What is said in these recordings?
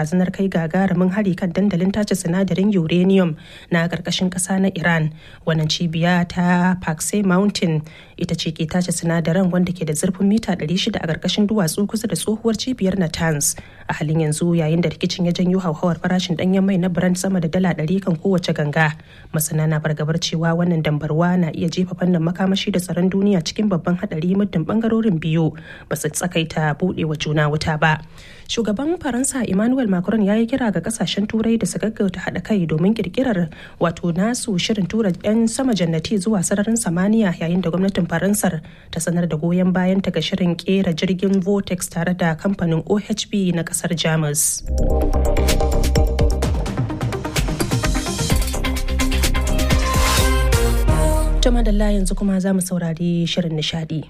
barazanar kai gagarumin hari kan dandalin tace sinadarin uranium na ƙarƙashin ƙasa na iran wannan cibiya ta pakse mountain ita ce ke tace sinadaran wanda ke da zurfin mita 600 a ƙarƙashin duwatsu kusa da tsohuwar cibiyar natanz a halin yanzu yayin da rikicin ya janyo hauhawar farashin ɗanyen mai na brand sama da dala 100 kan kowace ganga masana na fargabar cewa wannan dambarwa na iya jefa fannin makamashi da tsaron duniya cikin babban hadari muddin bangarorin biyu ba su tsakaita buɗewa juna wuta ba shugaban faransa emmanuel macron ya yi kira ga kasashen turai da su gaggauta haɗa kai domin kirkirar wato nasu shirin tura 'yan sama jannati zuwa sararin samaniya yayin da gwamnatin faransar ta sanar da goyon bayan ta ga shirin kera jirgin vortex tare da kamfanin ohb na kasar jamus Jama da yanzu kuma za mu saurari shirin nishadi.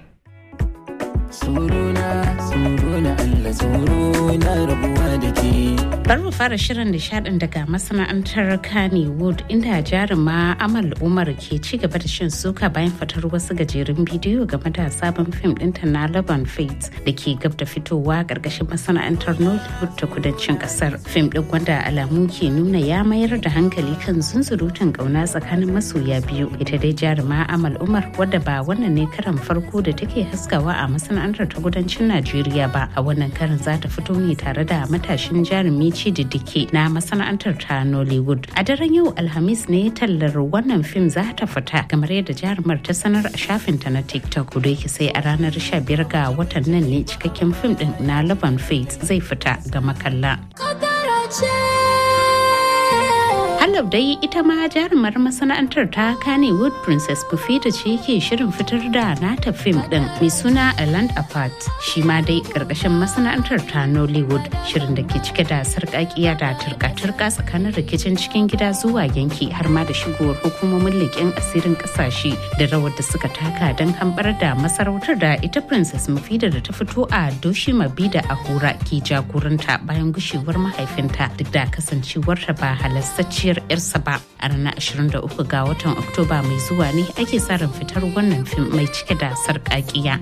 Suruna, suruna Allah, suruna rabuwa da ke. Bari mu fara shirin nishadin daga masana'antar Kannywood inda jaruma Amal Umar ke ci gaba da shan suka bayan fitar wasu gajerun bidiyo game da sabon fim ɗinta na Laban Fates da ke gab da fitowa ƙarƙashin masana'antar Nollywood ta kudancin ƙasar. Fim ɗin wanda alamu ke nuna ya mayar da hankali kan zunzurutun ƙauna tsakanin masoya biyu. Ita dai jaruma Amal Umar wadda ba wannan ne karan farko da take haskawa a masana'antar ta kudancin Najeriya ba. A wannan karin za ta fito ne tare da matashin jarumi Chididike na masana'antar ta Nollywood. A daren yau Alhamis ne tallar wannan fim za ta fita kamar yadda jarumar ta sanar a shafinta na TikTok. Kudu yake sai a ranar 15 ga watan nan ne cikakken fim din na Laban Faith zai fita ga makalla. Halab dai ita ma jarumar masana'antar ta Kannywood Princess Bufita ce ke shirin fitar da nata fim din mai suna A Land Apart. Shi ma dai karkashin masana'antar ta Nollywood shirin da ke cike da sarƙaƙiya da turka-turka tsakanin rikicin cikin gida zuwa yanki har ma da shigowar hukumomin leƙen asirin ƙasashe da rawar da suka taka don hambar da masarautar da ita Princess Mufida da ta fito a Doshi Mabida a Hura ke jagoranta bayan gushewar mahaifinta duk da kasancewarta ba halastacciyar yarsa ba a ranar 23 ga watan oktoba mai zuwa ne ake sa ran fitar wannan fim mai cike da sarƙaƙiya.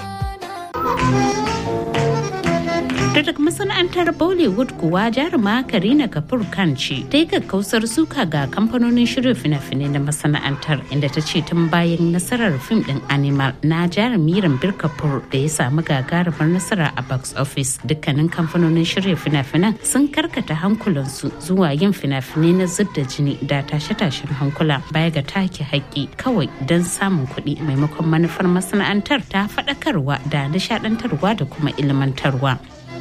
daga masana'antar bollywood kuwa jaruma karina kapoor khan ce ta yi kakkausar suka ga kamfanonin shirya fina-finai na masana'antar inda ta ce tun bayan nasarar fim din animal na jarumi rambir kapoor da ya samu gagarumar nasara a box office dukkanin kamfanonin shirya fina-finan sun karkata hankulansu zuwa yin fina-finai na zub da jini da tashe-tashen hankula baya ga take haƙƙi kawai don samun kuɗi maimakon manufar masana'antar ta faɗakarwa da nishaɗantarwa da kuma ilmantarwa.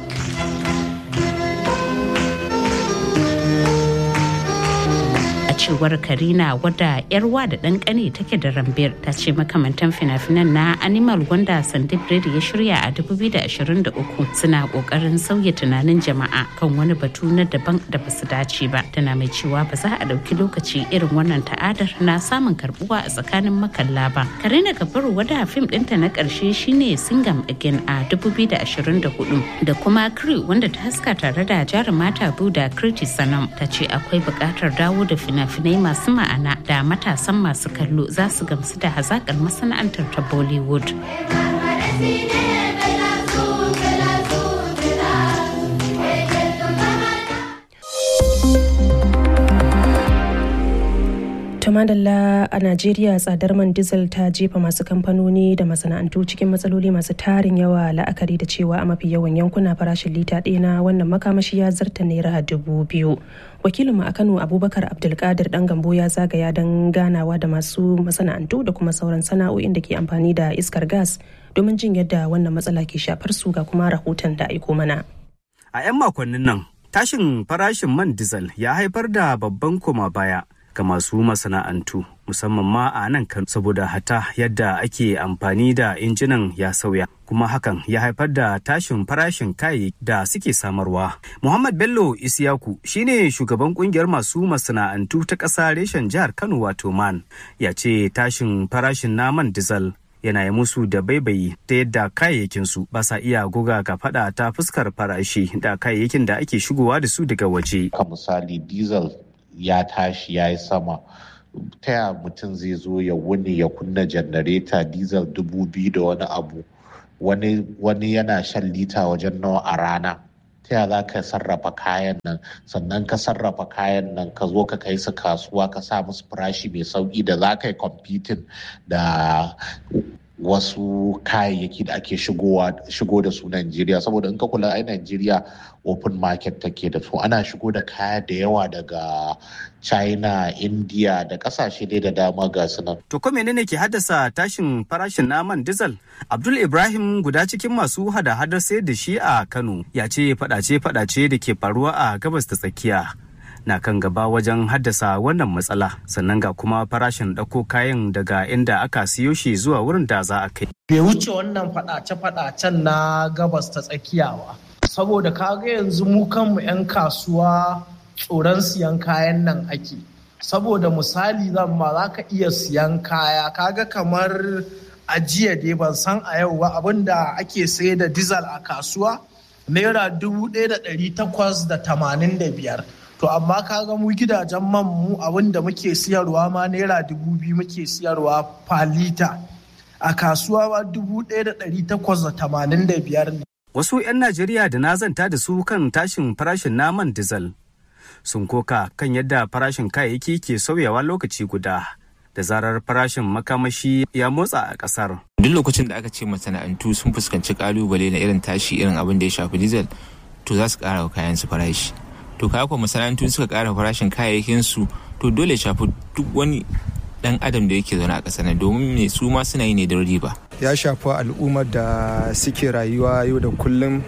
cewar karina wadda yarwa da ɗan ƙane take da rambir ta ce makamantan fina-finan na animal wanda sandeep reddy ya shirya a 2023 suna ƙoƙarin sauya tunanin jama'a kan wani batu na daban da ba su dace ba tana mai cewa ba za a ɗauki lokaci irin wannan ta'adar na samun karbuwa a tsakanin makalla ba karina kabaru wadda fim ɗinta na ƙarshe shine singam again a 2024 da kuma crew wanda ta haska tare da jarumata da kriti sanam ta ce akwai buƙatar dawo da fina fina-finai masu ma'ana da matasan masu kallo za su gamsu da hazakar masana'antar ta bollywood madalla a najeriya tsadar man diesel ta jefa masu kamfanoni da masana'antu cikin matsaloli masu tarin yawa la'akari da cewa a mafi yawan yankuna farashin lita ɗaya na wannan makamashi ya zarta naira dubu biyu wakilinmu a kano abubakar abdulkadir dan gambo ya zagaya don ganawa da masu masana'antu da kuma sauran sana'o'in da ke amfani da iskar gas domin jin yadda wannan matsala ke shafar su ga kuma rahoton da aiko mana a 'yan makonnin nan tashin farashin man diesel ya haifar da babban koma baya ga masu masana'antu musamman ma a nan kan saboda hata yadda ake amfani da injinan ya sauya kuma hakan ya haifar da tashin farashin kayayyaki da suke samarwa. Muhammad Bello Isiyaku shine shugaban kungiyar masu masana'antu ta ƙasa reshen jihar Kano wato man ya ce tashin farashin naman dizal yana yi musu da baibayi ta yadda kayayyakinsu ba sa iya goga ka fada ta fuskar farashi da kayayyakin da ake shigowa da su daga waje. Ka misali diesel ya tashi ya yi sama ta ya mutum zai zo ya wuni ya kunna janareta diesel dubu biyu da wani abu wani, wani yana shan lita wajen nawa a rana ta ya za ka sarrafa kayan nan sannan ka sarrafa kayan nan ka zo ka kai su kasuwa ka sa musu farashi mai sauki da za ka yi competing da wasu kayayyaki da ake shigo da su Najeriya saboda in ka kula ai Najeriya open market take da su ana shigo da kaya da yawa daga China, India da kasashe dai da dama ga su nan. To ko menene ke haddasa tashin farashin naman diesel? Abdul Ibrahim guda cikin masu hada-hadar sayar da shi a Kano ya ce fadace-fadace da ke faruwa a gabas ta tsakiya. na kan gaba wajen haddasa wannan matsala sannan ga kuma farashin ɗauko kayan daga inda aka siyo shi zuwa wurin da za a kai. Bai wuce wannan faɗace-faɗacen na gabas ta tsakiya ba. Saboda kaga yanzu mu kanmu 'yan kasuwa tsoron siyan kayan nan ake. Saboda misali zan ma za ka iya siyan kaya kaga kamar ajiya dai ban san a yau ba abinda ake sayar da dizal a kasuwa naira dubu ɗaya da ɗari takwas da tamanin da biyar. to amma kaga mu gidajen man mu abin da muke siyarwa ma naira dubu biyu muke siyarwa fa lita a kasuwa ma dubu ɗaya da ɗari takwas da tamanin da biyar ne. Wasu 'yan Najeriya da na zanta da su kan tashin farashin naman dizal sun koka kan yadda farashin kayayyaki ke sauyawa lokaci guda da zarar farashin makamashi ya motsa a ƙasar. Duk lokacin da aka ce masana'antu sun fuskanci kalubale na irin tashi irin abin da ya shafi dizal to za su ƙara wa kayan su farashi. to kaya kuwa masana'antu suka kara farashin kayayyakin su to dole shafi duk wani dan adam da yake zaune a ƙasar nan domin me su ma suna yi ne don riba ya shafi al'ummar da suke rayuwa yau da kullum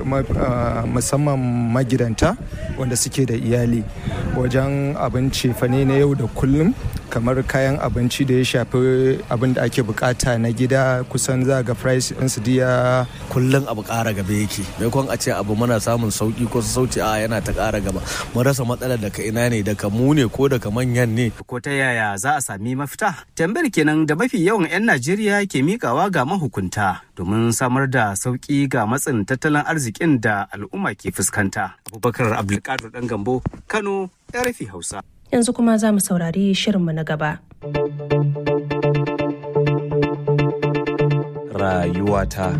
musamman magidanta wanda suke da iyali wajen abinci fane na yau da kullum kamar kayan abinci da ya shafi abin da ake bukata na gida kusan za ga price ɗinsu diya kullum abu ƙara gaba yake maimakon a ce abu muna samun sauki ko sauci a yana ta ƙara gaba mun rasa matsalar daga ina ne daga mu ne ko daga manyan ne ko ta yaya za a sami mafita tambayar kenan da mafi yawan 'yan najeriya ke mikawa ga mahukunta domin samar da sauki ga matsin tattalin arzikin da al'umma ke fuskanta abubakar abdulkadir dan gambo kano rfi hausa yanzu kuma za mu saurari shirinmu na gaba. Rayuwata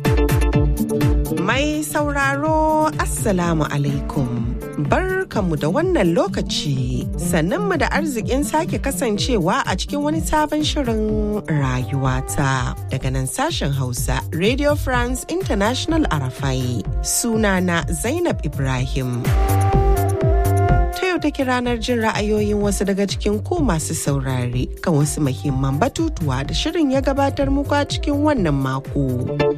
Mai sauraro Assalamu alaikum. Barkanmu da wannan lokaci sannanmu da arzikin sake kasancewa a cikin wani sabon shirin rayuwata daga nan sashen Hausa Radio France International Arafai sunana Zainab Ibrahim. yau take ranar jin ra'ayoyin wasu daga cikin ku masu saurare kan wasu muhimman batutuwa da shirin ya gabatar muku a cikin wannan mako.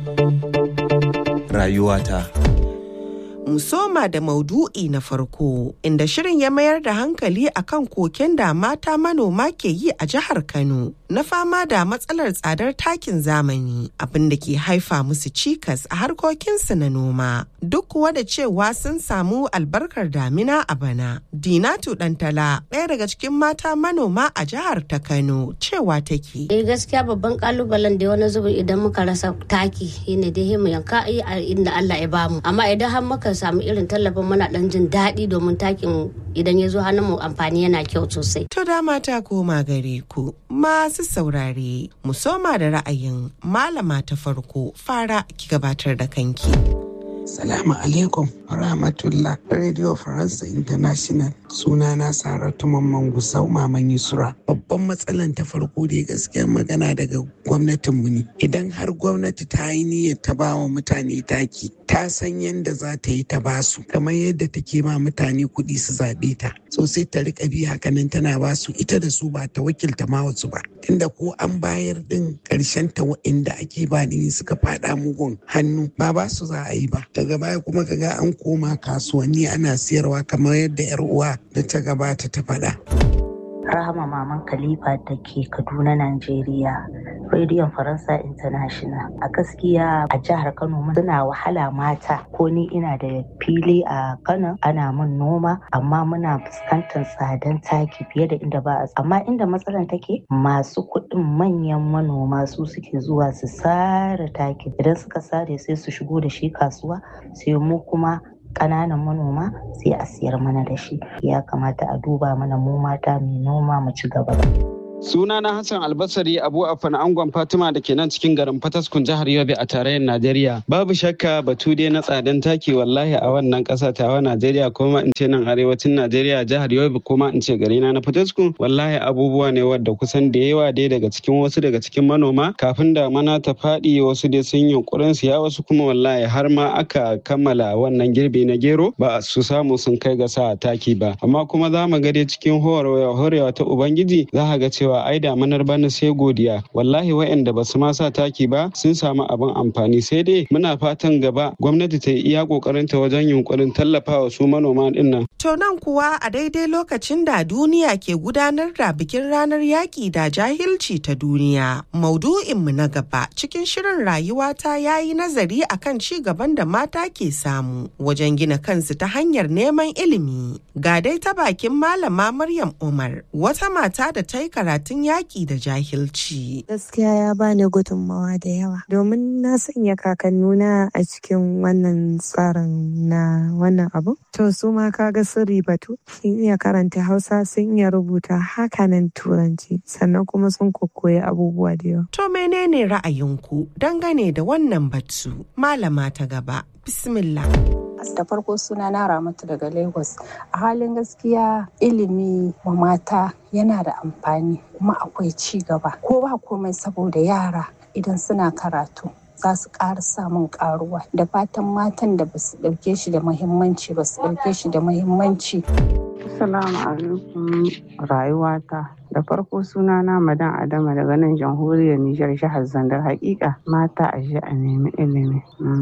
Rayuwata. Musoma da maudu'i na farko inda shirin ya mayar da hankali akan koken da mata manoma ke yi a jihar Kano na fama da matsalar tsadar takin zamani abin da ke haifa musu cikas a harkokinsu na noma duk kuwa da cewa sun samu albarkar damina a bana. Dinatu Dantala ɗaya daga cikin mata manoma a jihar ta Kano cewa take. Eh gaskiya babban kalubalen da wani zubin idan muka rasa taki shine dai mu yanka a inda Allah ya bamu amma idan har muka samu irin tallafin muna dan jin daɗi domin takin idan ya zo hannun mu amfani yana kyau sosai. To da mata koma gare ku masu saurare mu soma da ra'ayin malama ta farko fara ki gabatar da kanki. Salamu alaikum rahmatullah Radio France International sunana Saratu Mamman Gusau Maman Yusra. Babban matsalan ta farko da gaskiyar magana daga gwamnatinmu ne. Idan har gwamnati ta yi niyyar ta ba wa mutane taki, ta san yadda za ta yi ta basu, kamar yadda take ma mutane kuɗi su zaɓe ta. So sai ta riƙa bi hakanan tana basu ita da su ba ta wakilta ma wasu ba. Tunda ko an bayar din ƙarshen ta wa'inda ake ba ni suka faɗa mugun hannu ba ba su za a yi ba. daga baya kuma kaga an koma kasuwanni ana siyarwa kamar yadda yar uwa da ta gabata ta faɗa. Rahama Maman Khalifa da ke Kaduna, Najeriya. Rediyon Faransa International. A gaskiya a jihar Kano suna wahala mata ko ni ina da fili a Kano ana min noma amma muna fuskantar tsadan taki fiye da inda ba a amma inda matsalar take masu kuɗin manyan manoma su suke zuwa su sare taki idan suka sare sai su shigo da shi kasuwa sai mu kuma ƙananan manoma sai a siyar mana da shi ya kamata a duba mana mu mata mai noma mu ci gaba Suna na Hassan Albasari Abu Afan Angon Fatima da ke nan cikin garin Fataskun jihar Yobe a tarayyar Najeriya. Babu shakka batu dai na tsadan taki wallahi a wannan ƙasa tawa Najeriya kuma in ce nan arewacin Najeriya jihar Yobe kuma in ce gari na na Fataskun wallahi abubuwa ne wadda kusan da yawa dai daga cikin wasu daga cikin manoma kafin da mana ta faɗi wasu dai sun yunkurin siya wasu kuma wallahi har ma aka kammala wannan girbi na gero ba su samu sun kai ga sa taki ba amma kuma za mu ga dai cikin horewa ta Ubangiji za ka ga cewa cewa ai damanar bana sai godiya wallahi waɗanda ba su ma sa taki ba sun samu abin amfani sai dai muna fatan gaba gwamnati ta yi iya kokarin ta wajen yunkurin tallafawa su manoma din nan to nan kuwa a daidai lokacin da duniya ke gudanar da bikin ranar yaƙi da jahilci ta duniya maudu'in mu na gaba cikin shirin rayuwa ta yayi nazari akan ci gaban da mata ke samu wajen gina kansu ta hanyar neman ilimi ga dai ta bakin malama Maryam Umar wata mata da ta yi karatu karatun yaƙi da jahilci. Gaskiya ya bani gudunmawa da yawa domin na sanya kakannuna a cikin wannan tsarin na wannan abu. To su ma kaga sun ribatu sun iya karanta Hausa sun iya rubuta hakanan Turanci sannan kuma sun kokoyi abubuwa da yawa. To menene ra'ayinku dangane da wannan batu? Malama ta gaba. Bismillah. da farko suna na ramatu daga lagos a halin gaskiya ilimi wa mata yana da amfani kuma akwai ci gaba ko ba komai saboda yara idan suna karatu za su ƙara samun ƙaruwa da fatan matan da ba su ɗauke shi da muhimmanci ba su ɗauke shi da muhimmanci Assalamu alaikum rayuwata da farko suna na madan adama daga nan jamhuriyar Nijar jihar Zandar hakika mata a a nemi ilimi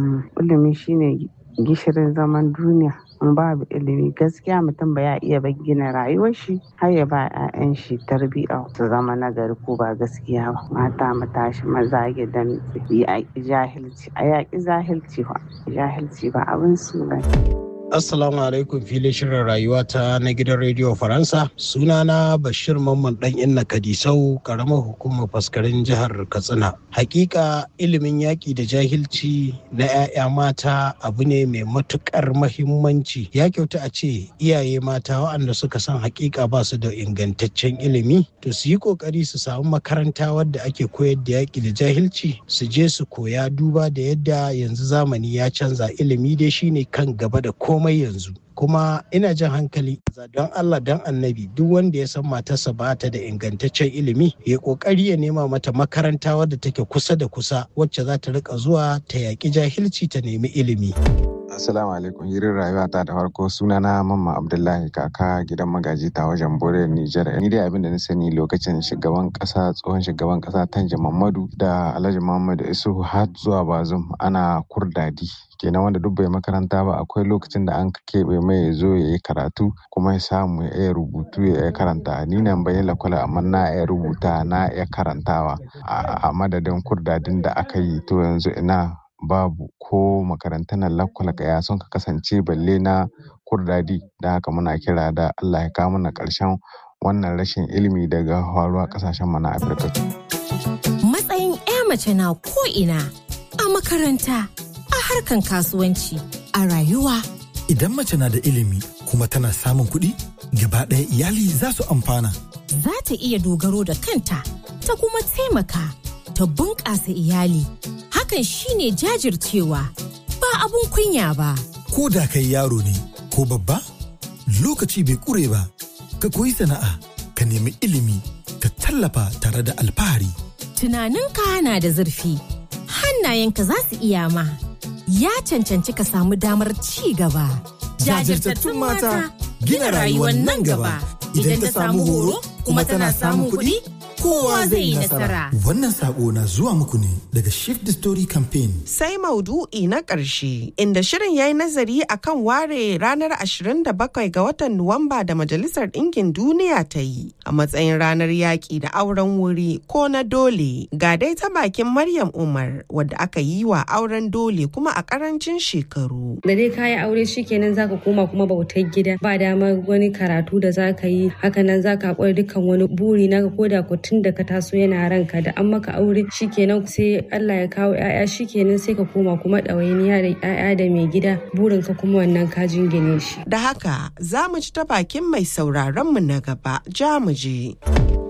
ilimi shine gishirin zaman duniya in babu ilimi gaskiya mutum ba ya iya gina rayuwar shi har ya ba 'ya'yan shi tarbiyya su zama nagari ko ba gaskiya ba mata mu tashi maza gidan yaƙi jahilci a yaƙi jahilci ba jahilci ba abin su ba Assalamu alaikum filin shirin rayuwa ta na gidan rediyo Faransa. Sunana Bashir Mamman dan Inna Kadisau, karamar hukumar faskarin jihar Katsina. Hakika ilimin yaƙi da jahilci na 'ya'ya mata abu ne mai matuƙar mahimmanci. Ya kyauta a ce iyaye mata waɗanda suka san hakika ba su da ingantaccen ilimi, to su yi ƙoƙari su samu makaranta wadda ake koyar da yaƙi da jahilci, su je su koya duba da yadda yanzu zamani ya canza ilimi dai shine kan gaba da komai komai yanzu kuma ina jan hankali don Allah don annabi duk wanda ya san matarsa ba ta da ingantaccen ilimi ya kokari ya nema mata makaranta wadda take kusa da kusa wacce za ta rika zuwa ta yaƙi jahilci ta nemi ilimi. Assalamu alaikum hirin rayuwa ta da farko sunana Mamma Abdullahi kaka gidan magaji ta wajen Bore Nijar. Ni dai abin da na sani lokacin shugaban kasa tsohon shugaban kasa Tanja Mamadu da Alhaji Muhammadu Isuhu har zuwa Bazum ana kurdadi. kenan wanda duk bai makaranta ba akwai lokacin da an keɓe mai ya zo ya yi karatu kuma ya samu ya iya rubutu ya iya karanta ni nan bai lakwala amma na iya rubuta na iya karantawa a madadin kurdadin da aka yi to yanzu ina babu ko makarantar lakwala ya son ka kasance balle na kurdadi da haka muna kira da Allah ya kawo mana ƙarshen wannan rashin ilimi daga faruwa ƙasashen mu na Afirka. Matsayin 'ya mace na ko ina a makaranta a harkan kasuwanci a rayuwa. Idan mace na da ilimi kuma tana samun kuɗi gaba ɗaya iyali za su amfana. Za ta iya dogaro da kanta ta kuma taimaka ta bunƙasa iyali. Hakan shine jajircewa ba abun kunya ba. Ko da kai yaro ne ko babba lokaci bai ƙure ba ka koyi sana'a ka nemi ilimi ka tallafa tare da alfahari. Tunaninka na da zurfi hannayenka za su iya ma. ya cancanci ka samu damar ci gaba. Jajirtattun mata gina rayuwar nan gaba idan ta samu horo kuma tana samun kuɗi kowa zai yi nasara. Wannan sako na zuwa muku ne daga Shift the Story Campaign. Sai maudu'i na ƙarshe inda shirin ya yi nazari akan ware ranar 27 ga watan Nuwamba da Majalisar Ɗinkin Duniya ta yi a matsayin ranar yaƙi da auren wuri ko na dole. Ga dai ta bakin Maryam Umar wadda aka yi wa auren dole kuma a ƙarancin shekaru. Da dai kayi aure shikenan zaka koma kuma bautar gida ba dama wani karatu da zaka yi hakanan zaka haƙura dukkan wani buri naka ko da ku tun da ka taso yana ranka da an maka aure shikenan sai Allah ya kawo ƴaƴa shikenan sai ka koma kuma ɗawainiya da ƴaƴa da mai gida burin ka kuma wannan ka jingine shi. Da haka za mu ci ta bakin mai sauraron mu na gaba ja mu je.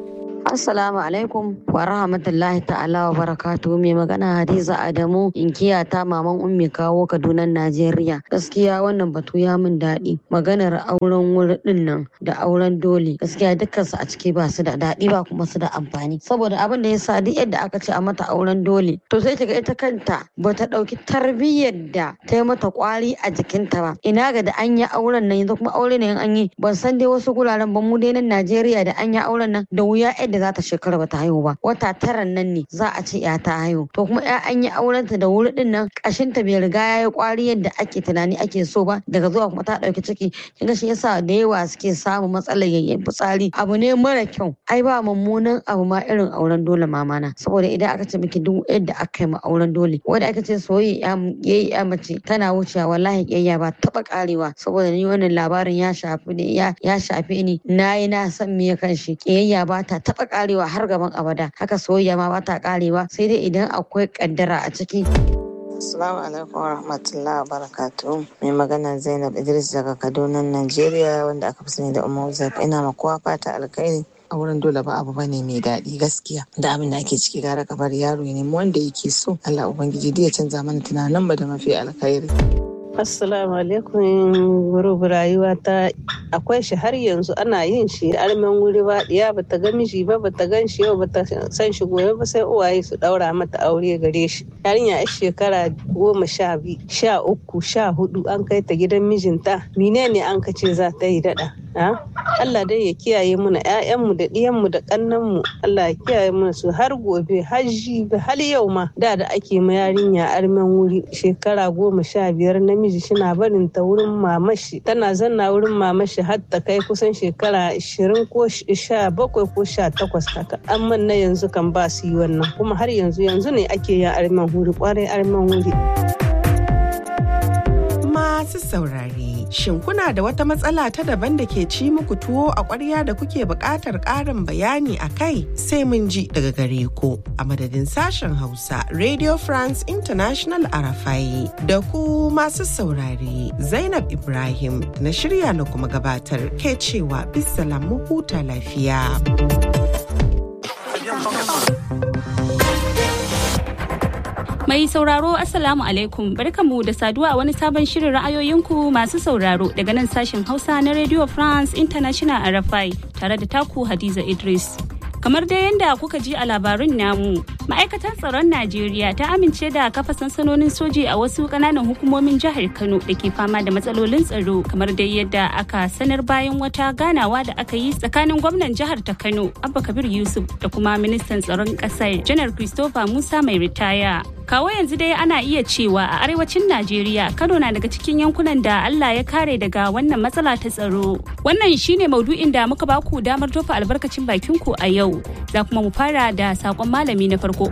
Assalamu alaikum wa rahmatullahi ta'ala wa barakatu mai magana Hadiza Adamu inkiya ta maman ummi kawo Kaduna Najeriya. Gaskiya wannan batu ya min daɗi. Maganar auren wuri din nan da auren dole gaskiya dukkan su a ciki ba su da daɗi ba kuma su da amfani. Saboda abin da ya sa duk yadda aka ce a mata auren dole to sai kiga ita kanta ba ta ɗauki tarbiyyar da ta yi mata kwari a jikinta ba. Ina ga da an yi auren nan yanzu kuma aure ne in an yi ban san dai wasu guraren ba mu dai nan Najeriya da an yi auren nan da wuya yadda za ta shekara bata haihu ba wata tara nan ne za a ce ya ta haihu to kuma ya an yi aurenta da wuri din nan kashinta bai riga ya yi kwari yadda ake tunani ake so ba daga zuwa kuma ta dauki ciki kin ga shi yasa da yawa suke samun matsalar yayyen fitsari abu ne mara kyau ai ba mummunan abu ma irin auren dole mamana saboda idan aka ce miki duk yadda aka yi ma auren dole wanda aka ce soyayya yayi ya mace tana wucewa wallahi kiyayya ba taba karewa saboda ni wannan labarin ya shafi ne ya shafi ni nayi na san me kan shi kiyayya ba ta taba karewa har gaban abada haka soyayya ma ba ta karewa sai dai idan akwai kaddara a ciki Assalamu alaikum wa rahmatullahi wa barakatuhu. Mai magana Zainab Idris daga Kaduna, Najeriya wanda aka fi sani da Umar Zaif. Ina ma kowa fata alkhairi. A wurin dole ba abu bane mai daɗi gaskiya da abin da ake ciki gara kabar yaro ne wanda yake so Allah ubangiji ya canza mana tunanin ba da mafi alkhairi. Assalamu alaikum gurubu rayuwa ta akwai shi har yanzu ana yin shi armen wuri ba diya bata ga miji ba bata gan shi ba bata san shi gobe ba sai uwaye su daura mata aure gare shi yarinya a shekara goma sha biyu sha uku sha hudu an kai ta gidan mijinta menene an kace za ta yi dada Allah dai ya kiyaye muna ƴaƴanmu da ɗiyanmu da ƙannanmu Allah ya kiyaye muna su har gobe hajji har yau ma da da ake ma yarinya armen wuri shekara goma sha biyar namiji shina barin ta wurin mamashi tana zanna wurin mamashi har ta kai kusan shekara ashirin ko sha bakwai ko sha takwas haka amma na yanzu kan ba su yi wannan kuma har yanzu yanzu ne ake yin armen wuri kwarai armen wuri. Masu saurare, shin kuna da wata matsala ta daban da ke ci muku tuwo a ƙwarya da kuke buƙatar ƙarin bayani a kai sai mun ji daga gare ku a madadin sashen Hausa Radio France International Arafai da ku masu saurare Zainab Ibrahim na shirya na kuma gabatar ke cewa bisalam mu huta lafiya. Mai sauraro Assalamu alaikum barkamu da saduwa a wani sabon shirin ra'ayoyinku masu sauraro daga nan sashen Hausa na Radio France International RFI tare da taku Hadiza Idris. Kamar dai yadda kuka ji a labarin namu, ma'aikatar tsaron Najeriya ta amince da kafa sansanonin soji a wasu kananan hukumomin jihar Kano da ke fama da matsalolin tsaro kamar dai yadda aka sanar bayan wata ganawa da aka yi tsakanin gwamnan jihar ta Kano Abba Kabir Yusuf da kuma ministan tsaron kasar Janar Christopher Musa mai ritaya. Kawo yanzu dai ana iya cewa a arewacin Najeriya Kano na daga cikin yankunan da Allah ya kare daga wannan matsala ta tsaro. Wannan shine maudu'in da muka baku damar tofa albarkacin bakinku a yau. Za kuma mu fara da sakon malami na farko.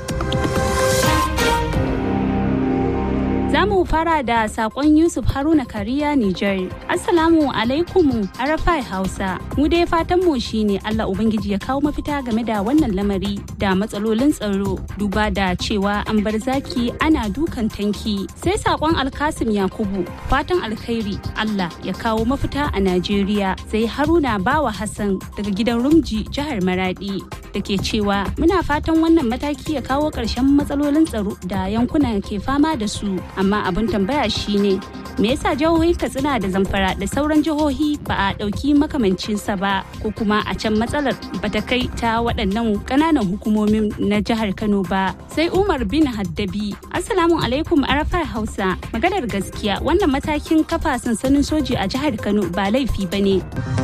Za mu fara da sakon Yusuf Haruna Kariya Nijar. Assalamu alaikum Arafai Hausa. Mu dai fatan mu shine Allah Ubangiji ya kawo mafita game da wannan lamari da matsalolin tsaro duba da cewa an bar zaki ana dukan tanki. Sai sakon Alkasim Yakubu fatan alkhairi Allah ya kawo mafita a Najeriya. Sai Haruna Bawa Hassan daga gidan Rumji jihar Maradi da ke cewa muna fatan wannan mataki ya kawo ƙarshen matsalolin tsaro da yankunan ke fama da su. amma abin tambaya shine me yasa jihohi katsina da zamfara da sauran jihohi ba a ɗauki makamancinsa ba ko kuma a can matsalar bata kai ta waɗannan ƙananan hukumomin na jihar kano ba sai umar bin haddabi assalamu alaikum arafai hausa maganar gaskiya wannan matakin kafa sansanin soji a jihar kano ba laifi ba ne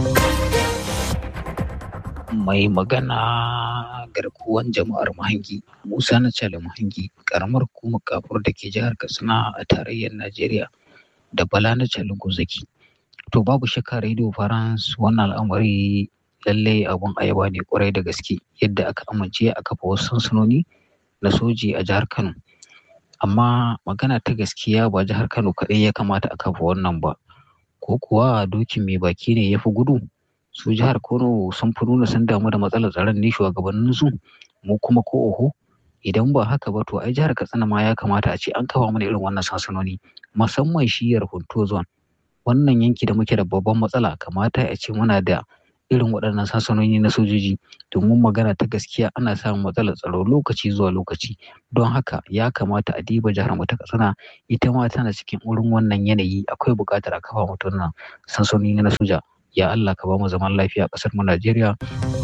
mai magana garkuwan jama'ar mahangi musa na cale mahangi karamar hukumar kafur da ke jihar katsina a tarayyar najeriya da bala na cale gozaki to babu shakka radio france wannan al'amari lallai abun ayaba ne kwarai da gaske yadda aka amince a kafa wasu sansanoni na soji a jihar kano amma magana ta gaskiya ba jihar kano kaɗai ya kamata a kafa wannan ba ko kuwa dokin mai baki ne ya fi gudu su jihar Kano sun fi nuna sun damu da matsalar tsaron ne shugabannin su mu kuma ko oho idan ba haka ba to ai jihar Katsina ma ya kamata a ce an kawo mana irin wannan sansanoni musamman shiyar Hunto zone wannan yanki da muke da babban matsala kamata a ce muna da irin waɗannan sansanoni na sojoji domin magana ta gaskiya ana samun matsalar tsaro lokaci zuwa lokaci don haka ya kamata a diba jihar mu ta katsina ita ma tana cikin wurin wannan yanayi akwai buƙatar a kafa mutum nan sansanoni na soja ya Allah ka ba mu zaman lafiya a ƙasar mu Najeriya.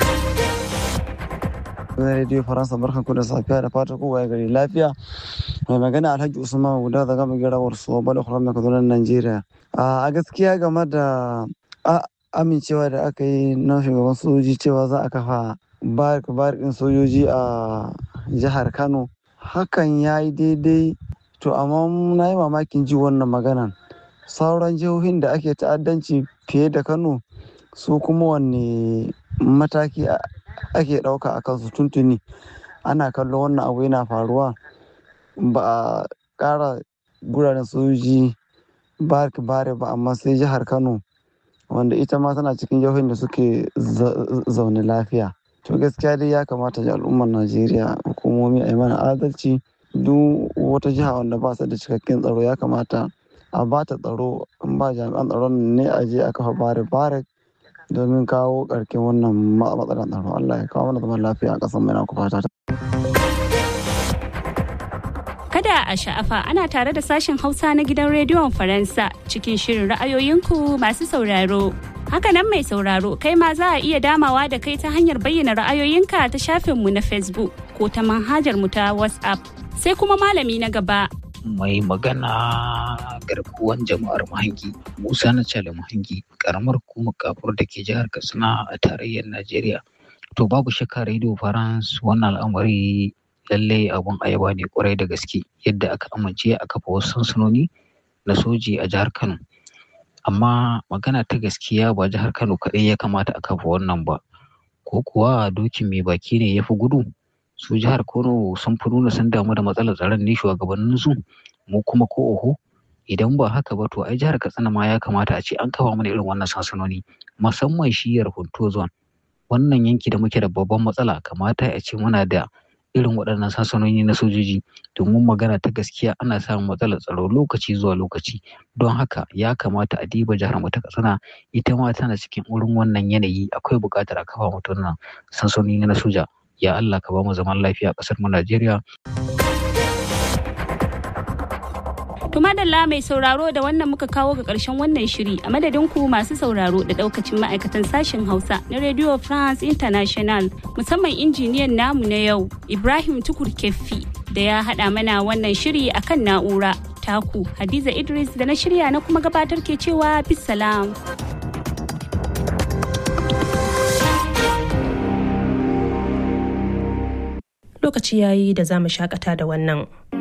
na rediyo faransa barkan ku da safiya da fatan kowa ya gari lafiya mai magana alhaji usman guda daga magirawar su bala kuram da kaduna najeriya a gaskiya game da amincewa da aka yi na shugaban sojoji cewa za a kafa barikin sojoji a jihar kano hakan ya yi daidai to amma na yi mamakin ji wannan maganan sauran jihohin da ake ta'addanci fiye da kano su kuma wanne mataki ake ɗauka a kansu tuntuni ana kallo wannan abu yana faruwa ba a ƙara guraren sojoji bark bare ba amma sai jihar kano wanda ita ma tana cikin jihohin da suke zaune lafiya to gaskiya dai ya kamata ji al'ummar najeriya hukumomi a yi mana adalci duk wata jiha wanda ba su da cikakken tsaro ya kamata a ba ta tsaro in ba jami'an tsaron ne a je a kafa bare bare domin kawo ƙarƙin wannan matsalar tsaro Allah ya kawo mana zaman lafiya a ƙasar mai na fata Kada a sha'afa ana tare da sashen Hausa na gidan rediyon Faransa cikin shirin ra'ayoyinku masu sauraro. Hakanan mai sauraro kai ma za a iya damawa da kai ta hanyar bayyana ra'ayoyinka ta shafinmu na Facebook ko ta manhajar mu ta WhatsApp. Sai kuma malami na gaba mai magana garkuwan jama'ar mahangi musa na cale mahangi karamar hukumar kafur da ke jihar katsina a tarayyar najeriya to babu shakka radio france wannan al'amari lallai abun ayaba ne kwarai da gaske yadda aka amince a kafa wasu sansanoni na soji a jihar kano amma magana ta gaskiya ba jihar kano kaɗai ya kamata a kafa wannan ba ko kuwa dokin mai baki ne ya fi gudu su jihar Kano sun fi nuna sun damu da matsalar tsaron ne shugabannin su mu kuma ko oho idan ba haka ba to ai jihar Katsina ma ya kamata a ce an kafa mana irin wannan sansanoni musamman shiyar Hunto zone wannan yanki da muke da babban matsala kamata a ce muna da irin waɗannan sansanoni na sojoji domin magana ta gaskiya ana samun matsalar tsaro lokaci zuwa lokaci don haka ya kamata a diba jihar mu ta Katsina ita ma tana cikin wurin wannan yanayi akwai buƙatar a kafa mutum nan sansanoni na soja ya Allah ka ba mu zaman lafiya a ƙasar mu Najeriya. Tumadalla mai sauraro da wannan muka kawo ga ƙarshen wannan shiri a madadin ku masu sauraro da ɗaukacin ma'aikatan sashen Hausa na Radio France International musamman injiniyan namu na yau Ibrahim Tukur Keffi da ya haɗa mana wannan shiri akan na'ura. Taku Hadiza Idris da na shirya na kuma gabatar ke cewa bisalam. lokaci yayi da za mu shakata da wannan.